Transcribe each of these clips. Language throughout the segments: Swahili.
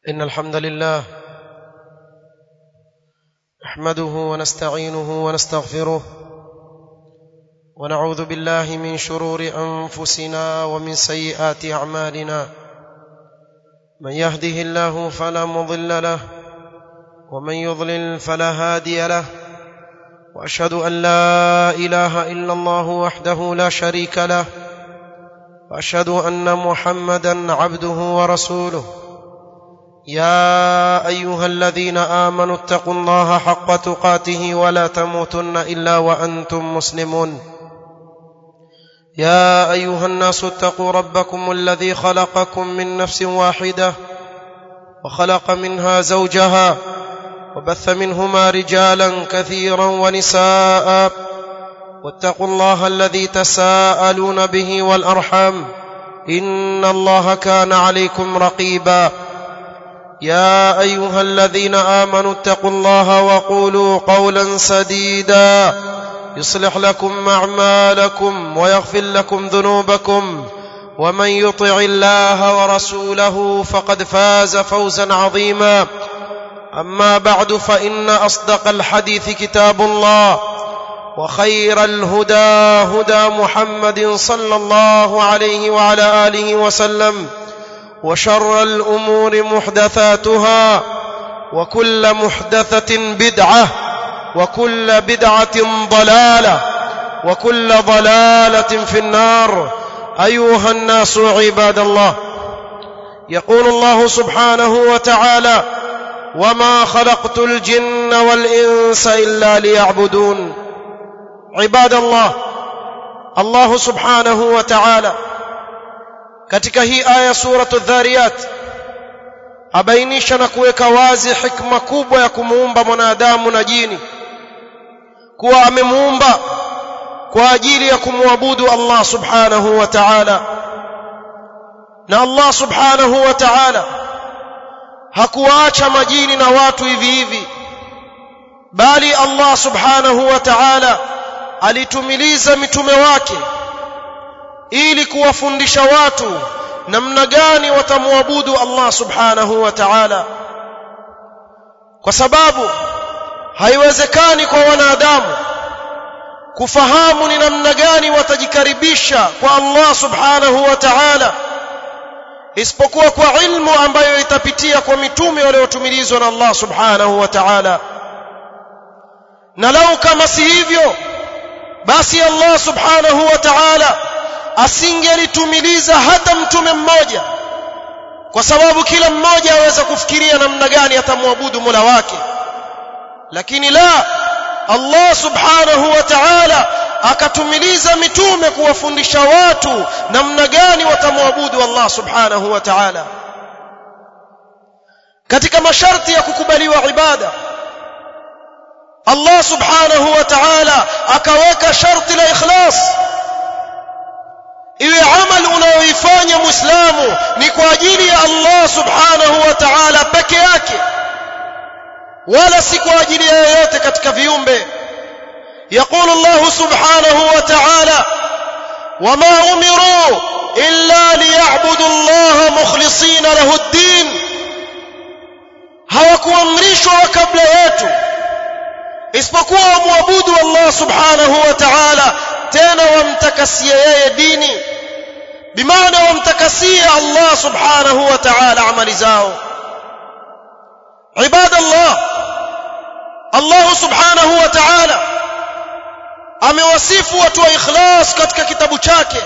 إن الحمد لله نحمده ونستعينه ونستغفره ونعوذ بالله من شرور أنفسنا ومن سيئات أعمالنا من يهده الله فلا مضل له ومن يضلل فلا هادي له وأشهد أن لا إله إلا الله وحده لا شريك له وأشهد أن محمدا عبده ورسوله يا ايها الذين امنوا اتقوا الله حق تقاته ولا تموتن الا وانتم مسلمون يا ايها الناس اتقوا ربكم الذي خلقكم من نفس واحده وخلق منها زوجها وبث منهما رجالا كثيرا ونساء واتقوا الله الذي تساءلون به والارحام ان الله كان عليكم رقيبا يا ايها الذين امنوا اتقوا الله وقولوا قولا سديدا يصلح لكم اعمالكم ويغفر لكم ذنوبكم ومن يطع الله ورسوله فقد فاز فوزا عظيما اما بعد فان اصدق الحديث كتاب الله وخير الهدى هدى محمد صلى الله عليه وعلى اله وسلم وشر الامور محدثاتها وكل محدثه بدعه وكل بدعه ضلاله وكل ضلاله في النار ايها الناس عباد الله يقول الله سبحانه وتعالى وما خلقت الجن والانس الا ليعبدون عباد الله الله سبحانه وتعالى katika hii aya suratu dhariyat abainisha na kuweka wazi hikma kubwa ya kumuumba mwanadamu na jini kuwa amemuumba kwa ajili ya kumwabudu Allah subhanahu wa ta'ala na Allah subhanahu wa ta'ala hakuwaacha majini na watu hivi hivi bali Allah subhanahu wa ta'ala alitumiliza mitume wake ili kuwafundisha watu namna gani watamwabudu Allah subhanahu wa ta'ala kwa sababu haiwezekani kwa wanadamu kufahamu ni namna gani watajikaribisha kwa Allah subhanahu wa ta'ala isipokuwa kwa ilmu ambayo itapitia kwa mitume waliotumilizwa na Allah subhanahu wa ta'ala na lau kama si hivyo basi Allah subhanahu wa ta'ala asingelitumiliza hata mtume mmoja kwa sababu kila mmoja aweza kufikiria namna gani atamwabudu Mola wake lakini la Allah subhanahu wa ta'ala akatumiliza mitume kuwafundisha watu namna gani watamwabudu Allah subhanahu wa ta'ala katika masharti ya kukubaliwa ibada Allah subhanahu wa ta'ala akaweka sharti la ikhlas iwe amali unayoifanya muislamu ni kwa ajili ya Allah subhanahu wa ta'ala peke yake wala si kwa ajili ya yeyote katika viumbe يقول الله سبحانه وتعالى وما أمروا إلا ليعبدوا الله مخلصين له الدين hawakuamrishwa kabla yetu isipokuwa wamwabudu Allah subhanahu wa ta'ala tena wamtakasie yeye dini bimaana wamtakasie Allah subhanahu wa ta'ala amali zao ibada Allah Allah subhanahu wa ta'ala amewasifu watu wa ikhlas katika kitabu chake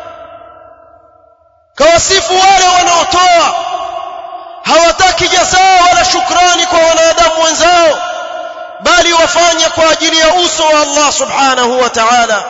kawasifu wale wanaotoa hawataki jazaa wala shukrani kwa wanadamu wenzao bali wafanye kwa ajili ya uso wa Allah subhanahu wa ta'ala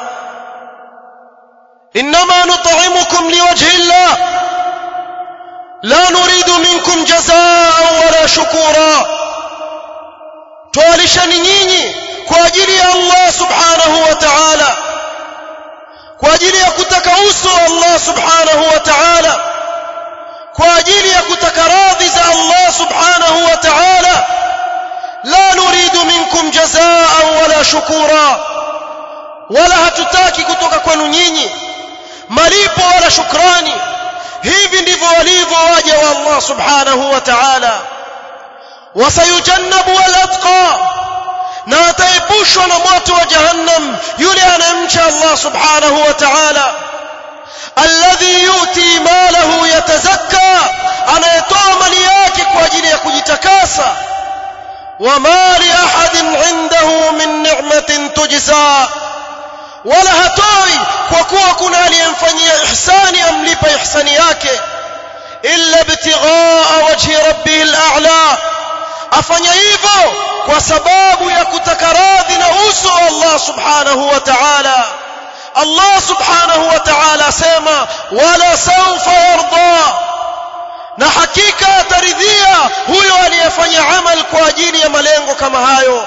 انما نطعمكم لوجه الله لا نريد منكم جزاء ولا شكورا توالishani nyinyi kwa ajili ya Allah subhanahu wa ta'ala kwa ajili ya kutaka uso wa Allah subhanahu wa ta'ala kwa ajili ya kutaka radhi za Allah subhanahu wa ta'ala la nuridu minkum jazaa wala shukura wala hatutaki kutoka kwenu nyinyi malipo wala shukrani hivi ndivyo walivyo waja wa Allah subhanahu wa ta'ala wasayujannabu al-atqa na ataepushwa na moto wa jahannam yule anayemcha Allah subhanahu wa ta'ala alladhi yuti malahu yatazakka anayetoa mali yake kwa ajili ya kujitakasa wama li ahadin indahu min ni'matin tujza wala hatoi kwa kuwa kuna aliyemfanyia ihsani amlipa ihsani yake illa ibtighaa wajhi rabbih al-a'la afanya hivyo kwa sababu ya kutaka radhi na uso wa Allah subhanahu wa ta'ala Allah subhanahu wa ta'ala asema wala sawfa yarda na hakika ataridhia huyo aliyefanya amal kwa ajili ya malengo kama hayo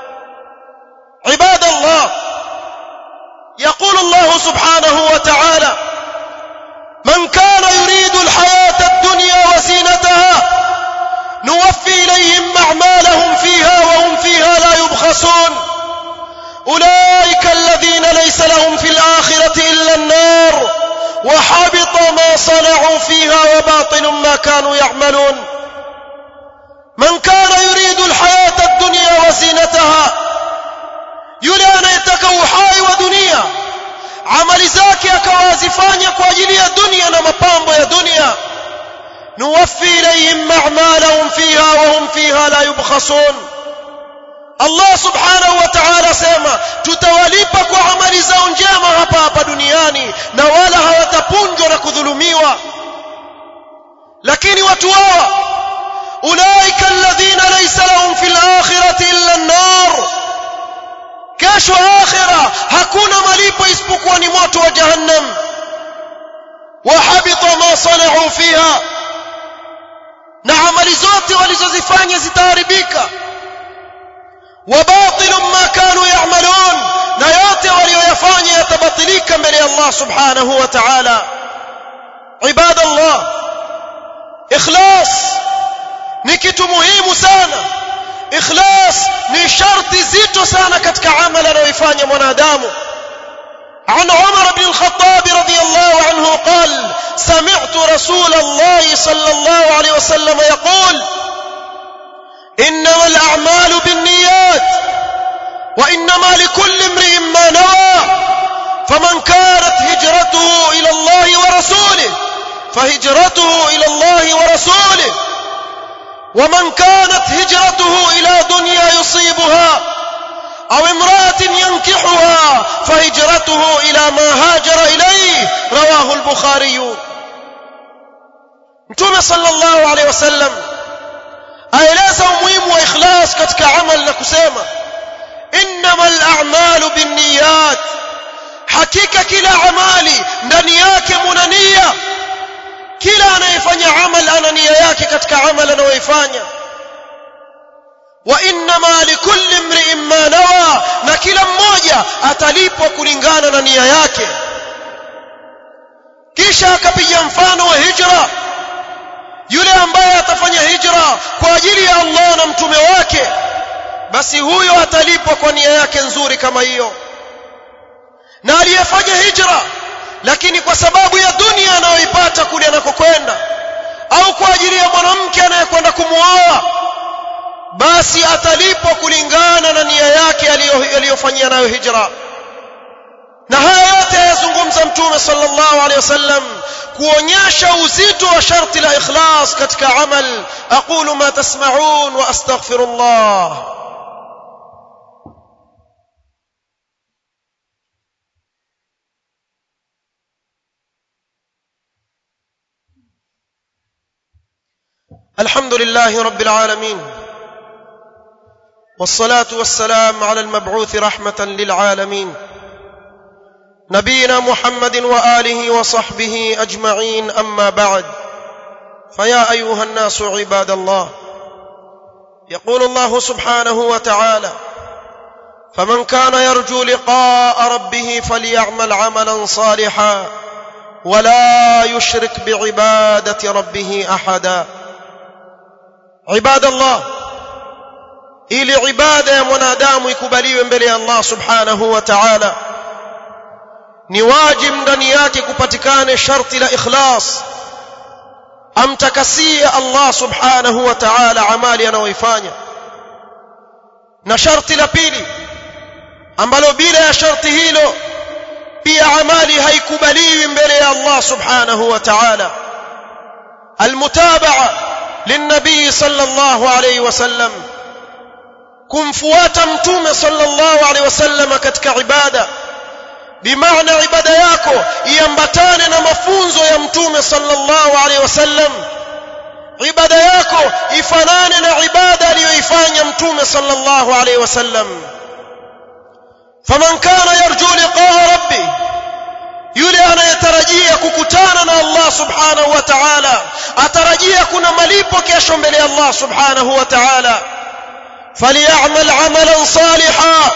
ibadallah يقول الله سبحانه وتعالى من كان يريد الحياة الدنيا وزينتها نوفي إليهم أعمالهم فيها وهم فيها لا يبخسون أولئك الذين ليس لهم في الآخرة إلا النار وحبط ما صنعوا فيها وباطل ما كانوا يعملون من كان يريد الحياة الدنيا وزينتها yule anayetaka uhai wa dunia amali zake akawazifanya kwa ajili ya dunia na mapambo ya dunia nuwaffi ilayhim a'malahum fiha wa hum fiha la yubkhasun Allah subhanahu wa ta'ala sema tutawalipa kwa amali zao njema hapa hapa duniani na wala hawatapunjwa na kudhulumiwa lakini watu hawa ulaika alladhina laysa lahum fil akhirati illa an-nar kesho akhira hakuna malipo isipokuwa ni moto wa jahannam wahabita ma sanau fiha na amali zote walizozifanya zitaharibika wabatilun ma kanu ya'malun na yote walioyafanya yatabatilika mbele ya Allah subhanahu wa ta'ala ibadallah ikhlas ni kitu muhimu sana ikhlas ni sharti zito sana katika amali anayoifanya mwanadamu عن عمر بن الخطاب رضي الله عنه قال سمعت رسول الله صلى الله عليه وسلم يقول انما الاعمال بالنيات وانما لكل امرئ ما نوى فمن كانت هجرته الى الله ورسوله فهجرته الى الله ورسوله ومن كانت هجرته الى دنيا يصيبها او امراه ينكحها فهجرته الى ما هاجر اليه رواه البخاري متوم صلى الله عليه وسلم aeleza umuhimu wa ikhlas katika amal na kusema innamal a'malu binniyat hakika kila amali ndani yake muna nia kila anayefanya amal ana nia yake katika amal anayoifanya wa innama likulli imri'in ma nawa na kila mmoja atalipwa kulingana na nia yake kisha akapiga mfano wa hijra yule ambaye atafanya hijra kwa ajili ya Allah na mtume wake basi huyo atalipwa kwa nia yake nzuri kama hiyo na aliyefanya hijra lakini kwa sababu ya dunia anayoipata kule anakokwenda au kwa ajili ya mwanamke anayekwenda kumuoa basi atalipwa kulingana na nia yake aliyofanyia nayo hijra na haya yote yazungumza mtume sallallahu alaihi wasallam kuonyesha uzito wa sharti la ikhlas katika amal aqulu ma tasma'un wa astaghfirullah الحمد لله رب العالمين والصلاه والسلام على المبعوث رحمه للعالمين نبينا محمد واله وصحبه اجمعين اما بعد فيا ايها الناس عباد الله يقول الله سبحانه وتعالى فمن كان يرجو لقاء ربه فليعمل عملا صالحا ولا يشرك بعباده ربه احدا عباد الله ili ibada ya mwanadamu ikubaliwe mbele ya Allah subhanahu wa ta'ala ni wajib ndani yake kupatikane sharti la ikhlas amtakasie Allah subhanahu wa ta'ala amali anayoifanya na sharti la pili ambalo bila ya sharti hilo pia amali haikubaliwi mbele ya Allah subhanahu wa ta'ala almutaba'a للنبي صلى الله عليه وسلم kumfuata mtume sallallahu alaihi wasallam katika ibada bimaana ibada yako iambatane na mafunzo ya mtume sallallahu alaihi wasallam ibada yako ifanane na ibada aliyoifanya mtume sallallahu alaihi wasallam faman kana yarju liqaa rabbi yule anayetarajia kukutana na Allah subhanahu wa ta'ala atarajia kuna malipo kesho mbele ya Allah subhanahu wa ta'ala falyamal amalan salihan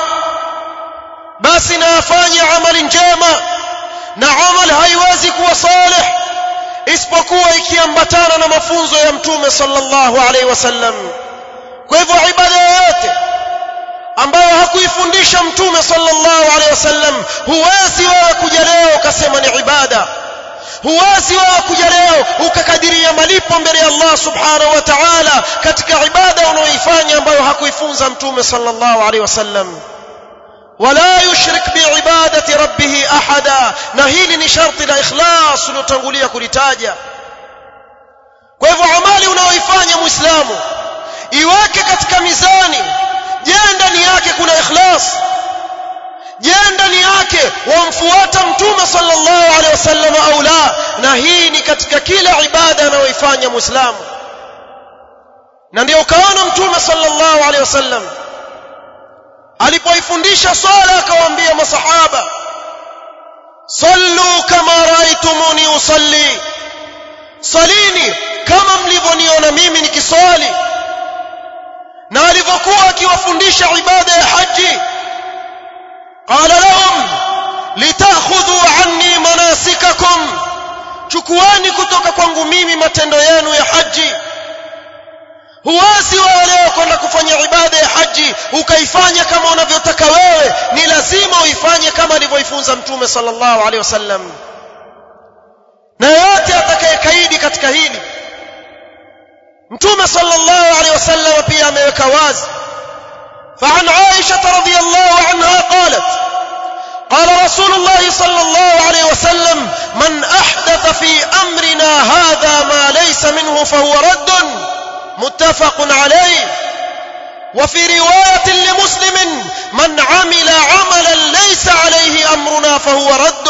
basi na afanye amali njema na amal haiwezi kuwa salih isipokuwa ikiambatana na mafunzo ya mtume sallallahu alaihi wasallam kwa hivyo ibada yoyote ambayo hakuifundisha mtume sallallahu alaihi wasallam huwezi wewe kuja leo ukasema ni ibada huwezi wewe kuja leo ukakadiria malipo mbele ya Allah subhanahu wa ta'ala katika ibada unaoifanya ambayo hakuifunza mtume sallallahu alaihi wasallam wala yushrik biibadati rabbih ahada na hili ni sharti la ikhlas ulotangulia kulitaja kwa hivyo amali unaoifanya muislamu iweke katika mizani je ndani yake kuna ikhlas je ndani yake wamfuata mtume sallallahu alaihi wasallam au la na hii ni katika kila ibada anayoifanya muislamu na ndio kaona mtume sallallahu alaihi wasallam alipoifundisha swala akawaambia masahaba sallu kama raaitumuni usalli salini kama mlivyoniona mimi nikiswali na alivyokuwa akiwafundisha ibada ya haji qala lahum litakhudhu anni manasikakum chukuani kutoka kwangu mimi matendo yenu ya haji huwezi wewe leo kwenda kufanya ibada ya haji ukaifanya kama unavyotaka wewe ni lazima uifanye kama alivyoifunza mtume sallallahu alaihi wasallam na yote atakayekaidi katika hili mtume sallallahu alaihi wasallam pia ameweka wazi فعن عائشة رضي الله عنها قالت قال رسول الله صلى الله عليه وسلم من أحدث في أمرنا هذا ما ليس منه فهو رد متفق عليه وفي رواية لمسلم من عمل عملا ليس عليه أمرنا فهو رد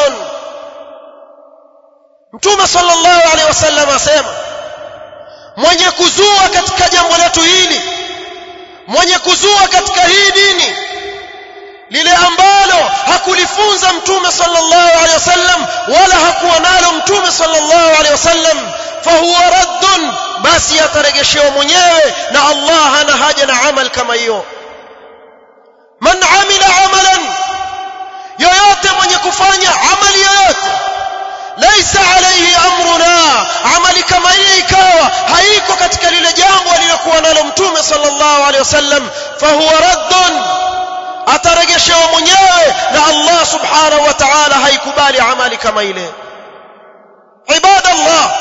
متوم صلى الله عليه وسلم أسيما mwenye kuzua katika jambo letu hili mwenye kuzua katika hii dini lile ambalo hakulifunza mtume sallallahu alaihi wasallam wala hakuwa nalo mtume sallallahu alaihi wasallam fahuwa raddun basi ataregeshewa mwenyewe na Allah hana haja na amal kama hiyo man amila amalan yoyote mwenye kufanya amali yoyote laisa alayhi amruna amali kama hiyo ikawa haiko katika lile jambo alilokuwa nalo mtume sallallahu alaihi wasallam fahuwa raddun ataregeshewa mwenyewe na Allah subhanahu wa ta'ala haikubali amali kama ile ibadallah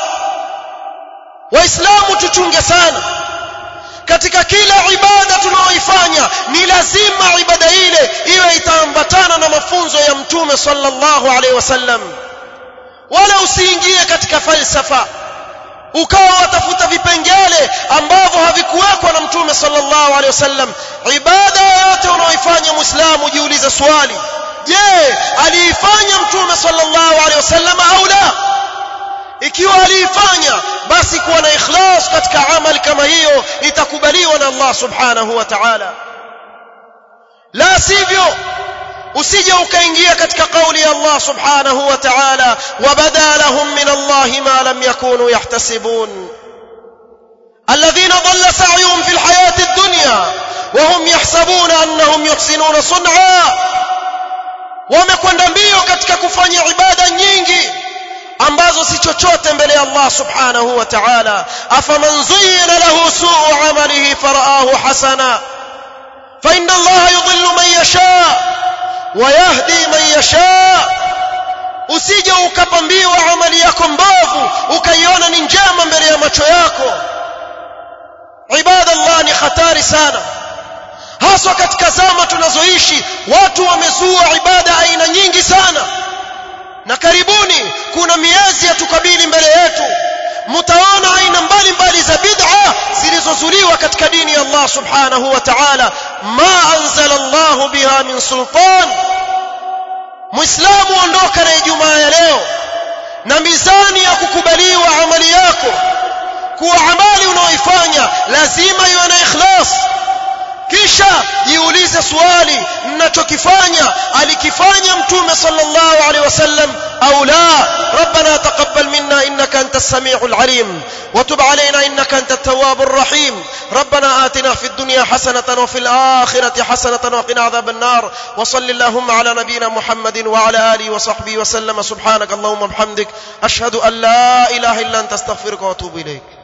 waislamu tuchunge sana katika kila ibada tunayoifanya ni lazima ibada ile iwe itaambatana na mafunzo ya mtume sallallahu alaihi wasallam wala usiingie katika falsafa ukawa watafuta vipengele ambavyo havikuwekwa na mtume sallallahu alaihi wasallam ibada yoyote unaoifanya muislamu jiulize swali je aliifanya mtume sallallahu alaihi wasallam au la ikiwa aliifanya basi kuwa na ikhlas katika amali kama hiyo itakubaliwa na Allah subhanahu wa ta'ala la sivyo usije ukaingia katika kauli ya Allah subhanahu wa ta'ala wabada lahum min Allah ma lam yakunu yahtasibun الذين ضل سعيهم في الحياة الدنيا وهم يحسبون أنهم يحسنون صنعا wamekwenda mbio katika kufanya ibada nyingi ambazo si chochote mbele ya Allah subhanahu wa ta'ala afaman zuyyina lahu su'u 'amalihi fara'ahu hasana fa inna Allah yudhillu man yasha wa yahdi man yasha usije ukapambiwa amali yako mbovu ukaiona ni njema mbele ya macho yako ibadallah ni hatari sana haswa katika zama tunazoishi watu wamezua ibada aina nyingi sana na karibuni kuna miezi ya tukabili mbele yetu mtaona aina mbalimbali za bid'a zilizozuliwa katika dini ya Allah subhanahu wa ta'ala ma anzala Allah biha min sultan muislamu ondoka na ijumaa ya leo na mizani ya kukubaliwa amali yako kuwa amali unaoifanya lazima iwe na ikhlas kisha jiulize swali ninachokifanya alikifanya mtume sallallahu alaihi wasallam au la rabbana taqabbal minna innaka antas samiul alim وتب علينا انك انت التواب الرحيم ربنا آتنا في الدنيا حسنة وفي الآخرة حسنة وقنا عذاب النار وصل اللهم على نبينا محمد وعلى آله وصحبه وسلم سبحانك اللهم وبحمدك أشهد أن لا إله إلا أنت استغفرك وأتوب إليك